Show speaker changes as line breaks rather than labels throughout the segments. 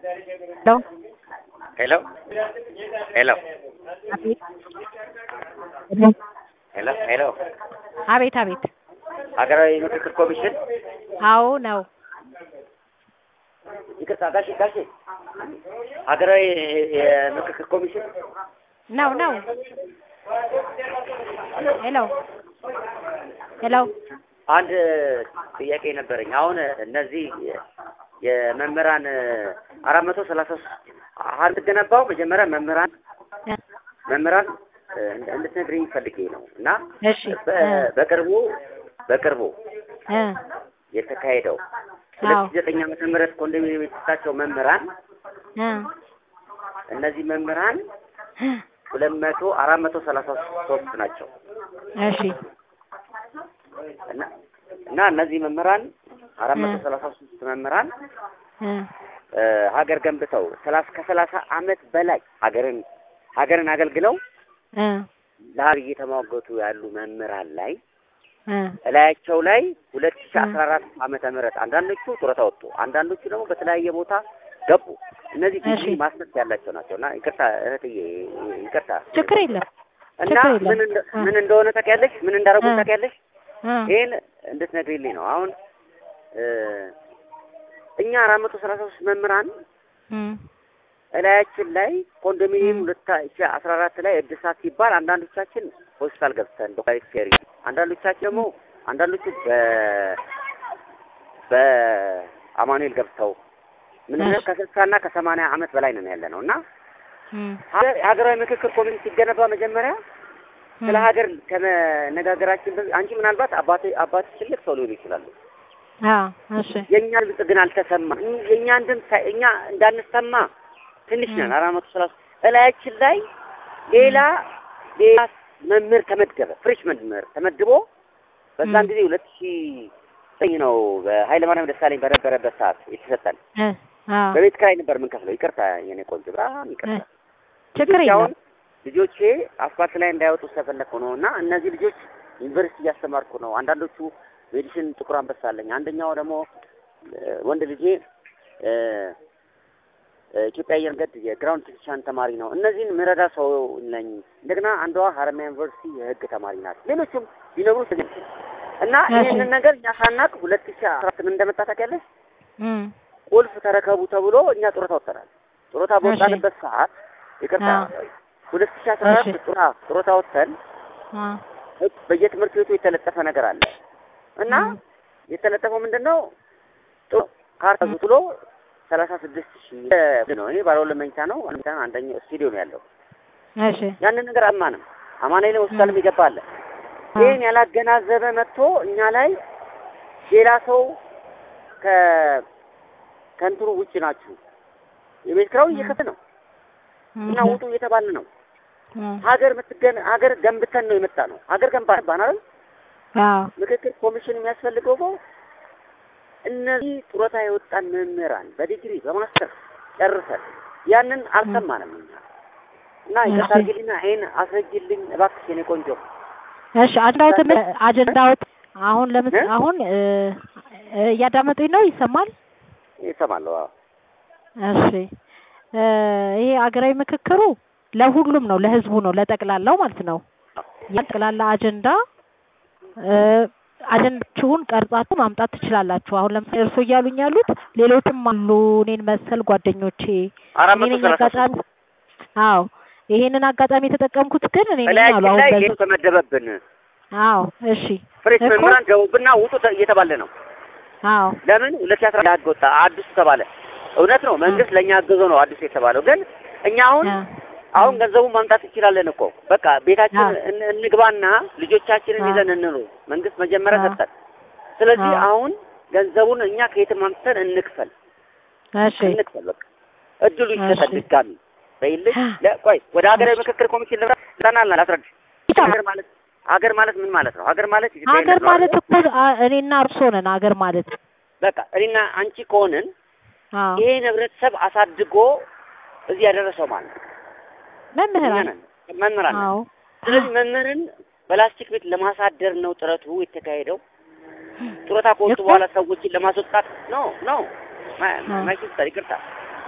ሄሎ ሄሎ
አቤት
ሄሎ ሄሎ
አቤት አቤት
ሀገራዊ ምክክር ኮሚሽን
አዎ ነው
ይቅርታ ጋሼ ጋሼ ሀገራዊ የምክክር ኮሚሽን
ነው ነው ሄሎ ሄሎ
አንድ ጥያቄ ነበረኝ። አሁን እነዚህ የመምህራን አራት መቶ ሰላሳ ሶስት አልገነባው መጀመሪያ መምህራን መምህራን እንድትነግሪኝ ፈልጌ ነው እና
እሺ
በ- በቅርቡ በቅርቡ
እ
የተካሄደው ሁለት
አዎ
ሺህ ዘጠኝ ዓመተ ምህረት ኮንዶሚኒየም የተሰጣቸው መምህራን
እ
እነዚህ መምህራን ሁለት መቶ አራት መቶ ሰላሳ ሶስት ናቸው
እሺ
እና እና እነዚህ መምህራን አራት መቶ ሰላሳ ሶስት መምህራን
እ
እ ሀገር ገንብተው ሰላሳ ከሰላሳ ዓመት በላይ ሀገርን ሀገርን አገልግለው
እ
ለሀገር እየተሟገቱ ያሉ መምህራን ላይ
እ
እላያቸው ላይ ሁለት ሺህ አስራ አራት ዓመተ ምህረት አንዳንዶቹ ጡረታ ወጡ፣ አንዳንዶቹ ደግሞ በተለያየ ቦታ ገቡ። እነዚህ ዲግሪ
እሺ።
ማስተርስ ያላቸው ናቸው እና ይቅርታ እህትዬ ይቅርታ
ችግር የለም
እና
ችግር የለም።
ምን እንደ-
እ።
ምን እንደሆነ ታውቂያለሽ? ምን እንዳደረጉ
እ።
ታውቂያለሽ?
እ
ይህን እንድትነግሪልኝ ነው። አሁን እ እኛ አራት መቶ ሰላሳ ሶስት መምህራን
እ
እላያችን ላይ ኮንዶሚኒየም
ም።
ሁለት ሺህ አስራ አራት ላይ እድሳት ሲባል አንዳንዶቻችን ሆስፒታል ገብተን ዶክተር ፌሪ አንዳንዶቻችን ደግሞ አንዳንዶቹ በ በአማኑኤል ገብተው ምን
እሺ።
ከስልሳና ከሰማንያ ዓመት በላይ ነን ያለ ነው እና
እ
ሀገር- የሀገራዊ ምክክር ኮሚሽን ሲገነባ መጀመሪያ ስለ ሀገር ከመነጋገራችን በፊት አንቺ ምናልባት አባት አባት ትልቅ ሰው ሊሆኑ ይችላሉ።
አዎ እሺ
የእኛ ድምፅ ግን አልተሰማ። የእኛን ድምፅ ሳይ- እኛ እንዳንሰማ ትንሽ ነን።
ም።
አራት መቶ ሰላሳ እላያችን ላይ ሌላ ሌላ መምህር ተመደበ። ፍሬሽ መምህር ተመድቦ በዛን
ም።
ጊዜ ሁለት ሺህ ዘጠኝ ነው በኃይለ ማርያም ደሳለኝ በነበረበት ሰዓት የተሰጠን።
እ አዎ
በቤት ኪራይ ነበር የምንከፍለው። ይቅርታ የኔ ቆንጆ፣ በጣም ይቅርታ።
ችግር
ልጆች አሁን
የለም
ልጆቼ አስፋልት ላይ እንዳይወጡ ስለፈለኩ ነው እና እነዚህ ልጆች ዩኒቨርሲቲ እያስተማርኩ ነው። አንዳንዶቹ ሜዲሲን ጥቁር አንበሳ አለኝ። አንደኛው ደግሞ እ፣ ወንድ ልጄ እ፣ እ፣ ኢትዮጵያ አየር መንገድ የግራውንድ ቴክኒሻን ተማሪ ነው። እነዚህን ምረዳ ሰው ነኝ። እንደገና አንዷ ሀረማያ ዩኒቨርሲቲ የህግ ተማሪ ናት። ሌሎችም ሊነግሩ እና
እሺ።
ይህንን ነገር እኛ ሳናቅ ሁለት ሺህ አስራ ስምንት እንደመጣ ታውቂያለሽ
እ
ቁልፍ ተረከቡ ተብሎ እኛ ጡረታ ወጥተናል። ጡረታ በወጣንበት ሰዓት ይቅርታ
አዎ።
ሁለት ሺህ አስራ አራት
እሺ።
ጡረታ ጡረታ ወጥተን
አ
ህግ በየትምህርት ቤቱ የተለጠፈ ነገር አለ እና
ም።
የተለጠፈው ምንድን ነው? ጥሩ ካርታ ብሎ ሰላሳ ስድስት ሺህ ነው። ይሄ ባለ ሁለት መኝታ ነው። አንድ መኝታ ነው። አንደኛው ስቱዲዮ ነው ያለው።
እሺ
ያንን ነገር አማንም አማኑኤል ሆስፒታልም ይገባል። ይህን ያላገናዘበ መጥቶ እኛ ላይ ሌላ ሰው ከ ከእንትኑ ውጭ ናችሁ የቤት ኪራዩ እየከፈልን ነው እና ውጡ እየተባለ ነው። ሀገር ምትገን ሀገር ገንብተን ነው የመጣ ነው። ሀገር ገንባ ባናል
አዎ
ምክክር ኮሚሽን የሚያስፈልገው እኮ እነዚህ ጡረታ የወጣን መምህራን በዲግሪ በማስተር ጨርሰን ያንን አልሰማንም እኛ እና ይቅርታ አድርጊልኝና ይሄን አስረጅልኝ እባክሽ የኔ ቆንጆ።
እሺ አጀንዳዎት አጀንዳዎት አሁን ለምስ
እ?
አሁን እ እ እያዳመጡኝ ነው ይሰማል
ይሰማለሁ። አዎ
እሺ እ ይሄ ሀገራዊ ምክክሩ ለሁሉም ነው ለህዝቡ ነው ለጠቅላላው ማለት ነው የጠቅላላ አጀንዳ እ አጀንዳችሁን ቀርጻችሁ ማምጣት ትችላላችሁ አሁን ለምሳሌ እርሶ እያሉኝ ያሉት ሌሎችም አሉ እኔን መሰል ጓደኞቼ
አራት
እኔ
መቶ
ነኝ
ሰላሳ
አጋጣሚ አዎ ይሄንን አጋጣሚ የተጠቀምኩት ግን እኔ ነኝ አሉ
በላያችን
አሁን
ላይ
በዚህ
ይሄን ተመደበብን
አዎ እሺ
ፍሬሽ
እኮ
መምህራን ገቡብና ውጡ ተ- እየተባለ ነው።
አዎ
ለምን ሁለት ሺህ አስራ ህግ ወጣ አዲሱ ተባለ። እውነት ነው መንግስት ለእኛ አግዞ ነው አዲሱ የተባለው። ግን እኛ አሁን
አ
አሁን ገንዘቡን ማምጣት እንችላለን እኮ በቃ ቤታችን
አዎ።
እን- እንግባና ልጆቻችንን
አዎ።
ይዘን እንኑር። መንግስት መጀመሪያ
አዎ።
ሰጠን። ስለዚህ
አዎ።
አሁን ገንዘቡን እኛ ከየትም አምጥተን እንክፈል
እሺ
እንክፈል በቃ እድሉ ይሰጠን
እሺ።
ድጋሚ በይልኝ። ለ- ቆይ ወደ ሀገራዊ ምክክር ኮሚሽን ልምራ ልምራና ላስረድ። ሀገር ማለት ሀገር ማለት ምን ማለት ነው? ሀገር ማለት ኢትዮጵያዊነት
ሀገር
ነው
ማለት
አይደል?
እኮ አ- እኔና እርሶ ነን ሀገር ማለት
በቃ እኔና አንቺ ከሆንን
አዎ
ይሄን ህብረተሰብ አሳድጎ እዚህ ያደረሰው ማለት ነው። እኛ
መምህራን
ነን መምህራን ነን።
አዎ
ስለዚህ መምህርን በላስቲክ ቤት ለማሳደር ነው ጥረቱ የተካሄደው። ጡረታ ከወጡ
እኮ-
በኋላ ሰዎችን ለማስወጣት ነው ነው
አዎ።
ማይሲስተር ይቅርታ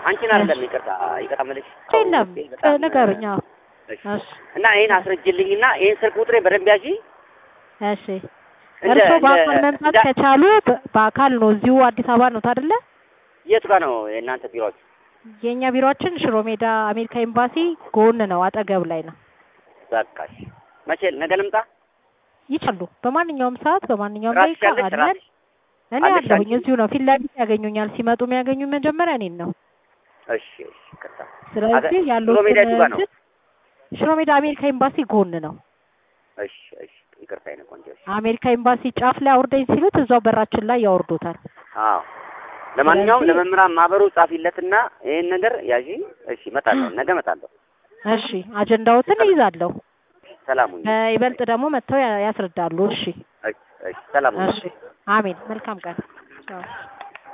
አንቺን አይደለም ይቅርታ ይቅርታ መልሽ
የለም ንገሩኝ። አዎ እሺ
እና ይሄን አስረጅልኝና ይሄን ስልክ ቁጥሬ በደንብ ያዢ።
እሺ እርስዎ በአካል መምጣት ከቻሉ በ- በአካል ነው። እዚሁ አዲስ አበባ ነው አይደለ?
የቱ ጋር ነው የእናንተ ቢሮዎች?
የእኛ ቢሮአችን ሽሮ ሜዳ አሜሪካ ኤምባሲ ጎን ነው፣ አጠገብ ላይ ነው።
በቃሽ። መቼ ነገ ልምጣ?
ይችላሉ። በማንኛውም ሰዓት በማንኛውም
ራስሽ
ደቂቃ
ያለሽ
አለን።
ራስሽ
እኔ
አለሽ
አለሁኝ
አንቺ?
እዚሁ ነው፣ ፊት ለፊት ያገኙኛል። ሲመጡ የሚያገኙኝ መጀመሪያ እኔን ነው።
እሺ እሺ ይቅርታ።
ስለዚህ
ሽሮ ሜዳ
ያሉትን
የቱ ጋር ነው?
እንትን ሽሮ ሜዳ አሜሪካ ኤምባሲ ጎን ነው።
እሺ እሺ ይቅርታ የእኔ ቆንጆ። እሺ
አሜሪካ ኤምባሲ ጫፍ ላይ አውርደኝ ሲሉት እዛው በራችን ላይ ያወርዱታል።
አዎ ለማንኛውም
ስለዚህ-
ለመምህራን ማህበሩ ጻፊለትና ይሄን ነገር ያዢ። እሺ እመጣለሁ፣ ነገ እመጣለሁ።
እሺ አጀንዳዎትን እይዛለሁ።
ሰላም ሁኚ።
በይበልጥ ደግሞ መጥተው ያ- ያስረዳሉ። እሺ
እሺ እሺ ሰላም ሁኚ።
እሺ አሜን። መልካም ቀን። ቻው።